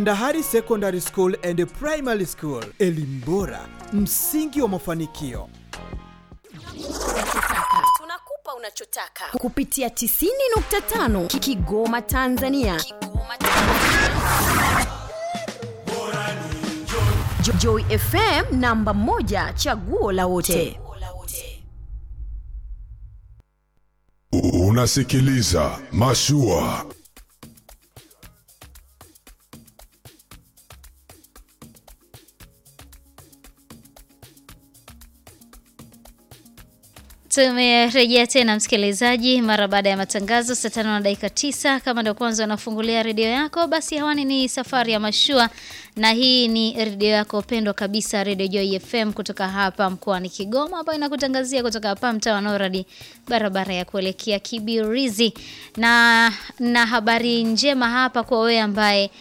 Ndahari Secondary School and Primary School, elimu bora, msingi wa mafanikio. Tunakupa unachotaka. kupitia 90.5 Kigoma Tanzania. Kigoma Jo- Joy FM namba moja chaguo la wote. Unasikiliza Mashua. Tumerejea tena msikilizaji, mara baada ya matangazo saa tano na dakika tisa. Kama ndio kwanza unafungulia redio yako, basi hewani ni safari ya mashua, na hii ni redio yako pendwa kabisa, Redio Joy FM kutoka hapa mkoani Kigoma, ambayo inakutangazia kutoka hapa mtaa wa Noradi, barabara ya kuelekea Kibirizi, na na habari njema hapa kwa wewe ambaye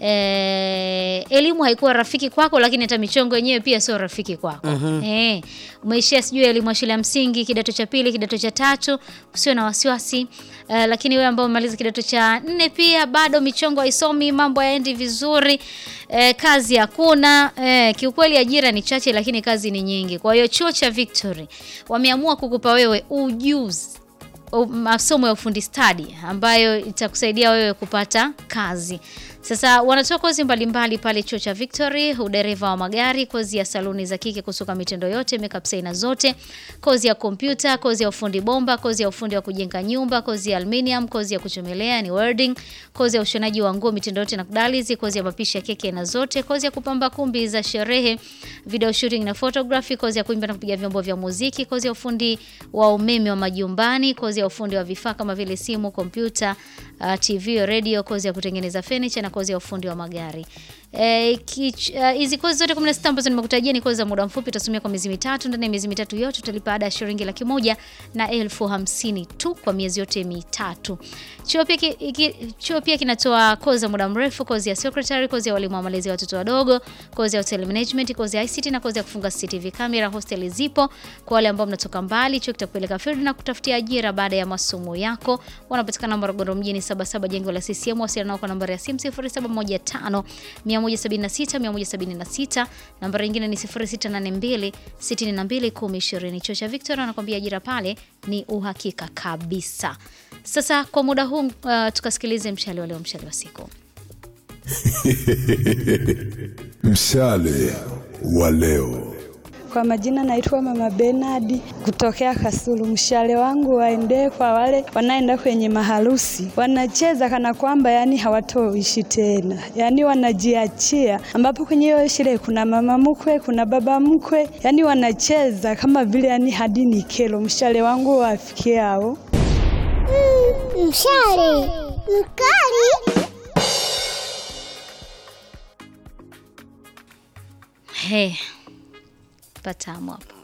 Eh, elimu haikuwa rafiki kwako, lakini hata michongo yenyewe pia sio rafiki kwako. Eh, umeishia sijui elimu ya shule ya msingi, kidato cha pili, kidato cha tatu, usio na wasiwasi. Eh, lakini wewe ambao umemaliza kidato cha nne pia bado michongo haisomi, mambo hayaendi vizuri, eh, kazi hakuna. Eh, kiukweli ajira ni chache, lakini kazi ni nyingi. Kwa hiyo chuo cha Victory wameamua kukupa wewe ujuzi u- masomo ya ufundi stadi ambayo itakusaidia wewe kupata kazi. Sasa wanatoa kozi mbalimbali pale chuo cha Victory, udereva wa magari, kozi ya saluni za kike kusuka mitindo yote, makeup saina zote, kozi ya kompyuta, kozi ya ufundi bomba, kozi ya ufundi wa kujenga nyumba, kozi ya aluminium, kozi ya kuchomelea ni welding, kozi ya ushonaji wa nguo mitindo yote na kudalizi, kozi ya mapishi ya keki na zote, kozi ya kupamba kumbi za sherehe, video shooting na photography, kozi ya kuimba na kupiga vyombo vya muziki, kozi ya ufundi wa umeme wa majumbani, kozi ya ufundi wa vifaa kama vile simu, kompyuta, uh, TV, radio, kozi ya kutengeneza furniture na kozi ya ufundi wa magari. Eh, kich- uh, hizi kozi zote 16 ambazo nimekutajia ni kozi za muda mfupi, utasomea kwa miezi mitatu. Ndani ya miezi mitatu yote utalipa ada ya shilingi laki moja na elfu hamsini tu kwa miezi yote mitatu. Chuo pia, ki, iki, chuo pia kinatoa kozi za muda mrefu, kozi ya secretary, kozi ya walimu wa malezi ya watoto wadogo, kozi ya hotel management, kozi ya ICT na kozi ya kufunga CCTV camera. Hosteli zipo kwa wale ambao mnatoka mbali. Chuo kitakupeleka field na kutafutia ajira baada ya masomo yako. Wanapatikana Morogoro mjini 77 jengo la CCM. Wasiliana nao kwa nambari ya simu 0715 176 176. Nambari nyingine ni 0682 62 1020. Chuo cha Victoria anakuambia ajira pale ni uhakika kabisa. Sasa kwa muda huu uh, tukasikilize mshale wa leo, mshale wa siku. Mshale wa leo. Kwa majina naitwa Mama Benadi kutokea Kasulu. Mshale wangu waendee kwa wale wanaenda kwenye maharusi, wanacheza kana kwamba yani hawatoishi tena, yani wanajiachia, ambapo kwenye hiyo sherehe kuna mama mkwe, kuna baba mkwe, yani wanacheza kama vile yani hadi ni kero. Mshale wangu wafikie hao. Mshale mkali. He, patamu hapo.